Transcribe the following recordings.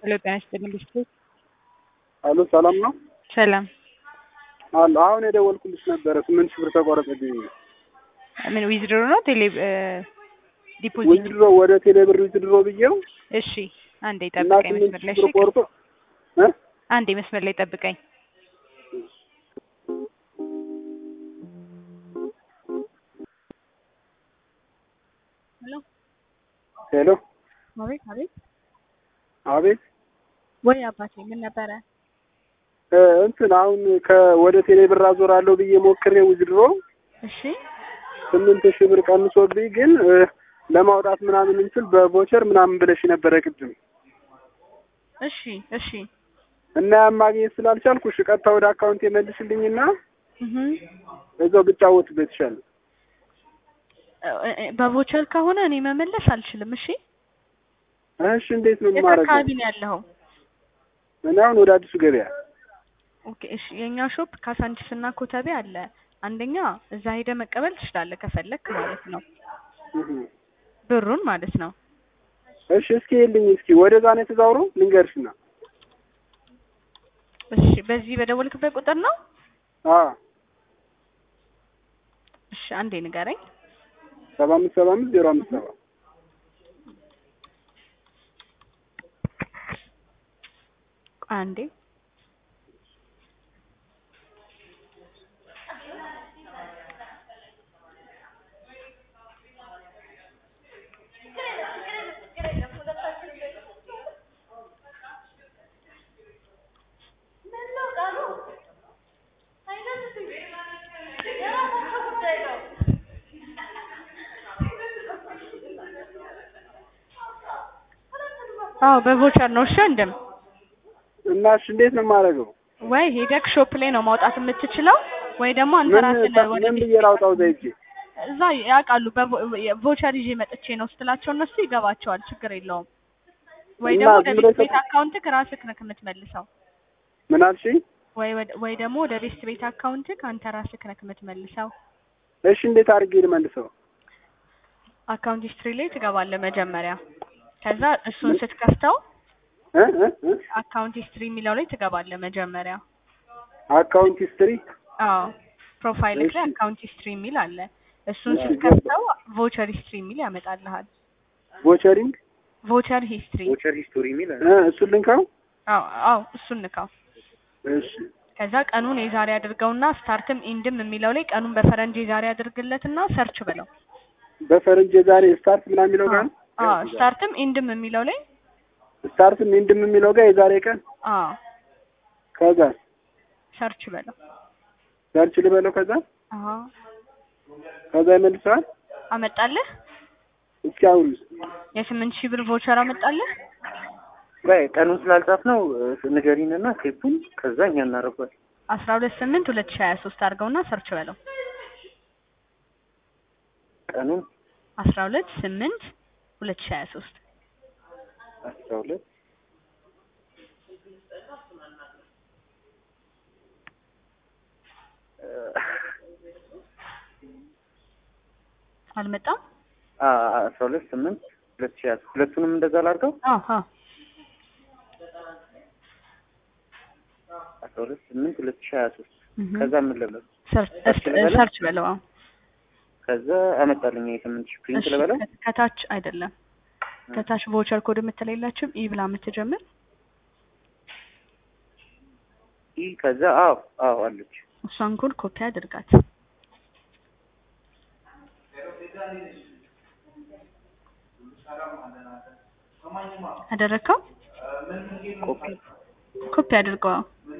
ሄሎ ጤና ይስጥልኝ ብስኩት አሎ ሰላም ነው ሰላም አሎ አሁን የደወልኩልሽ ነበረ ስምንት ሺህ ብር ተቆረጠብኝ ምን ዊዝድሮ ነው ቴሌ ዲፖዚት ዊዝድሮ ወደ ቴሌ ብር ዊዝድሮ ብዬው እሺ አንዴ እና ጠብቀኝ ስምንት መስመር ላይ ሺህ እሺ ብር ቆርጦ እ አንዴ መስመር ላይ ጠብቀኝ ሄሎ ሄሎ አቤት አቤት አቤት ወይ አባቴ ምን ነበረ እ እንትን አሁን ከወደ ቴሌ ብር አዞራለሁ ብዬ ሞክሬ ዊዝድሮ እሺ ስምንት ሺህ ብር ቀንሶብኝ ግን እ ለማውጣት ምናምን እንችል በቮቸር ምናምን ብለሽ ነበረ ቅድም እሺ እሺ እና ያን ማግኘት ስላልቻልኩ እሺ ቀጥታ ወደ አካውንት የመልስልኝና እህ እዛው ብጫወትበት ይሻላል። በቮቸር ከሆነ እኔ መመለስ አልችልም እሺ እሺ እንዴት ነው የት የማደርገው? አካባቢ ነው ያለኸው እኔ አሁን ወደ አዲሱ ገበያ ኦኬ እሺ የኛ ሾፕ ካሳንቺስ እና ኮተቤ አለ አንደኛ እዛ ሄደ መቀበል ትችላለህ ከፈለክ ማለት ነው እህ ብሩን ማለት ነው እሺ እስኪ ይልኝ እስኪ ወደዛ ነው የተዛውረው ልንገርሽና እሺ በዚህ በደወልክበት ቁጥር ነው አ እሺ አንዴ ንገረኝ ሰባ አምስት ሰባ አምስት ዜሮ አምስት ሰባ ቆይ አንዴ አዎ በቮቸር ነው እሺ ወንድም እና እሺ እንዴት ነው የማደርገው? ወይ ሄደክ ሾፕ ላይ ነው ማውጣት የምትችለው ወይ ደግሞ አንተ ምን ራስህ ታ- ወደ ምን ቤት ብዬ ላውጣው ዘይጄ እዛ ያውቃሉ በቮቸር ይዤ መጥቼ ነው ስትላቸው እነሱ ይገባቸዋል ችግር የለውም ወይ እና ደግሞ ወደ ዝም ቤት ብለህ ቤት አካውንትክ ራስህ ነህ የምትመልሰው ምን አልሽኝ? ወይ ወደ- ወይ ደግሞ ወደ ቤት ቤት አካውንትክ አንተ ራስህ ነህ የምትመልሰው እሺ እንዴት አድርጌ ልመልሰው? አካውንት ሂስትሪ ላይ ትገባለህ መጀመሪያ ከዛ እሱን ስትከፍተው እ እ እ አካውንት ሂስትሪ የሚለው ላይ ትገባለህ መጀመሪያ አካውንት ሂስትሪ አዎ ፕሮፋይልክ ላይ እሺ። አካውንት ሂስትሪ የሚል አለ እሱን እሺ፣ ስትከፍተው ቮቸር ሂስትሪ የሚል ያመጣልሃል ቮቸሪንግ ቮቸር ሂስትሪ ቮቸር ሂስቶሪ የሚል አለ። እ እሱን ልንካው? አዎ አዎ እሱን ንካው እሺ ከዛ ቀኑን የዛሬ አድርገውና ስታርትም ኢንድም የሚለው ላይ ቀኑን በፈረንጅ የዛሬ አድርግለትና ሰርች ብለው በፈረንጅ የዛሬ ስታርት ምናምን የሚለው ጋር ነው? አዎ ስታርትም ኢንድም የሚለው ላይ ስታርትም ኢንድም የሚለው ጋር የዛሬ ቀን አዎ ከዛ ሰርች በለው ሰርች ልበለው ከዛ አዎ ከዛ ይመልሰዋል። አመጣልህ እስኪ አሁን የስምንት ሺህ ብር ቮቸር አመጣልህ ቆይ ቀኑን ስላልጻፍ ነው ንገሪን እና ቴፑን ከዛ እኛ እናደርጓል። አስራ ሁለት ስምንት ሁለት ሺህ ሀያ ሶስት አድርገውና ሰርች በለው ቀኑን አስራ ሁለት ስምንት ሁለት ሺህ ሀያ ሶስት አስራ ሁለት አልመጣም አስራ ሁለት ስምንት ሁለት ሺህ ያዝ ሁለቱንም እንደዛ ላድርገው። አዎ አዎ አስራ ሁለት ስምንት ሁለት ሺህ ሀያ ሶስት እህ ከዛ ምን ልበለው? ሰርች ሰርች ልበለው? ሰርች በለው አዎ ከዛ አመጣልኝ የስምንት ሺህ ፕሪንት እሺ፣ ልበለው። ከ- ከታች አይደለም ከታች ቮቸር ኮድ የምትለይላችሁም ኢ ብላ የምትጀምር ይህ ከዛ አዎ አዎ አለች። እሷን ኮድ ኮፒ አድርጋት አደረግከው ኮፒ ኮፒ አድርገው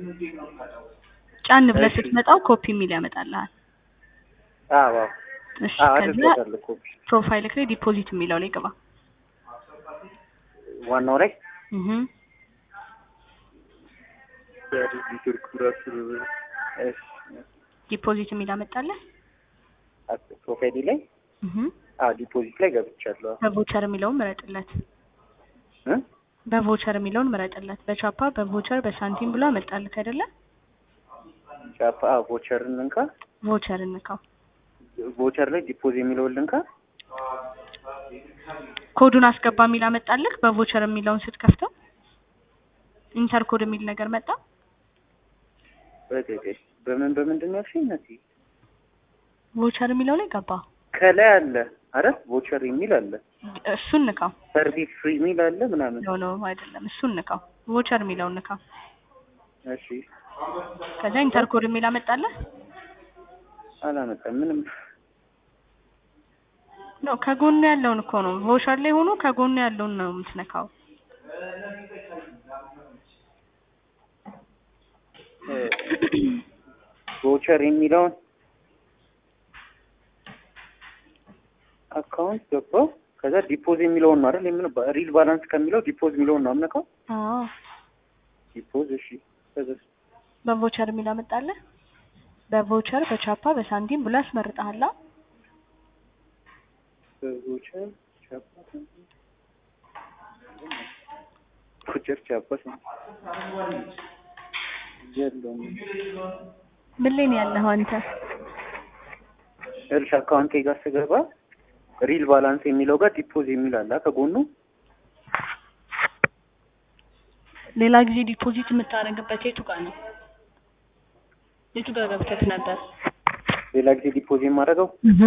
ጫን ብለህ እሺ። ስትመጣው ኮፒ የሚል ያመጣልሃል አዎ አዎ እሺ አዎ ከዛ አድርጌታለሁ ኮፒ ፕሮፋይልክ ላይ ዲፖዚት የሚለው ላይ ግባ ዋናው ላይ እህ ኔትወርክ ራሱ እሺ ዲፖዚት የሚል አመጣልህ ፕሮፋይሊ ላይ እህ አዎ ዲፖዚት ላይ ገብቻለሁ። በቮቸር የሚለውን ምረጥለት እ በቮቸር የሚለውን ምረጥለት በቻፓ በቮቸር በሳንቲም ብሎ አመጣልህ አይደለ ቻፓ አዎ ቮቸርን እንካ ቮቸር እንካው ቮቸር ላይ ዲፖዝ የሚለውን ልንካ ኮዱን አስገባ የሚል አመጣልህ በቮቸር የሚለውን ስትከፍተው ኢንተር ኮድ የሚል ነገር መጣ። ቆይ ቆይ በምን በምንድን ነው ያልሽኝ? እናቴ ቮቸር የሚለው ላይ ገባ። ከላይ አለ አረ ቮቸር የሚል አለ እሱን ንካው። ሰርቪስ ፍሪ የሚል አለ ምናምን። ኖ ኖ አይደለም፣ እሱን ንካው። ቮቸር የሚለውን ንካው። እሺ ከዛ ኢንተር ኮድ የሚል አመጣለህ። አላመጣም ምንም። ኖ ከጎኑ ያለውን እኮ ነው። ቮቸር ላይ ሆኖ ከጎኑ ያለውን ነው የምትነካው። ቮቸር የሚለውን አካውንት ገባው። ከዛ ዲፖዝ የሚለውን ነው አይደል? የምን ሪል ባላንስ ከሚለው ዲፖዝ የሚለውን ነው አምነካው። አዎ ዲፖዝ እሺ። ከዛ በቮቸር የሚል አመጣለህ። በቮቸር በቻፓ በሳንቲም ብሎ ያስመርጠሃል። ቮቸር ቻፓ ቮቸር ቻፓ የለውም። ምን ላይ ነው ያለኸው አንተ? እርሻ አካውንቴ ጋር ስገባ ሪል ባላንስ የሚለው ጋር ዲፖዝ የሚል አለ ከጎኑ። ሌላ ጊዜ ዲፖዚት የምታደርግበት የቱ ጋር ነው? የቱ ጋር ገብተህ ነበር? ሌላ ጊዜ ዲፖዝ የማደርገው እህ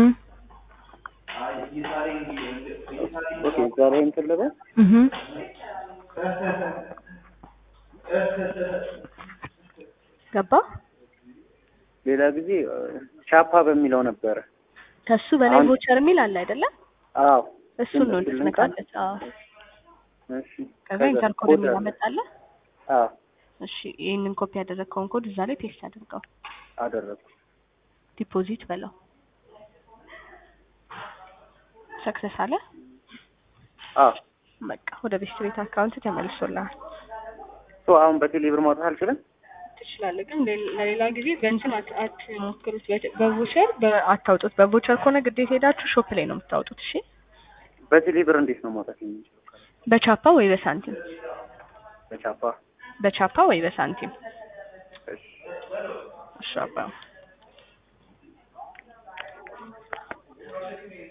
ኦኬ፣ እዛ ላይ እንትን ልበል። እህ ገባ። ሌላ ጊዜ እ፣ ቻፓ በሚለው ነበረ። ከሱ በላይ አሁን- ቮቸር የሚል አለ አይደለ? አዎ እሱን ነው እሱን እንድትነካለት። አዎ እሺ። ከዛ ከዛ ኢንተር ኮድ ኮድ የሚል አለ። አመጣለህ። አዎ እሺ ይህንን ኮፒ ያደረግከውን ኮድ እዛ ላይ ፔስት አድርገው። አደረኩ። ዲፖዚት በለው። ሰክሰስ አለ። አዎ በቃ ወደ ቤስት ቤት አካውንት ተመልሶልሃል። ሶ አሁን በቴሌ ብር ማውጣት አልችልም። ትችላለህ፣ ግን ሌ- ለሌላ ጊዜ በእንትን አት- አትሞክሩት። በ- በቮቸር በ- አታውጡት። በቮቸር ከሆነ ግዴታ ሄዳችሁ ሾፕ ላይ ነው የምታወጡት። እሺ በቴሌ ብር እንዴት ነው ማውጣት የምንችለው? በቻፓ ወይ በሳንቲም በቻፓ በቻፓ ወይ በሳንቲም እሺ። እሺ አባ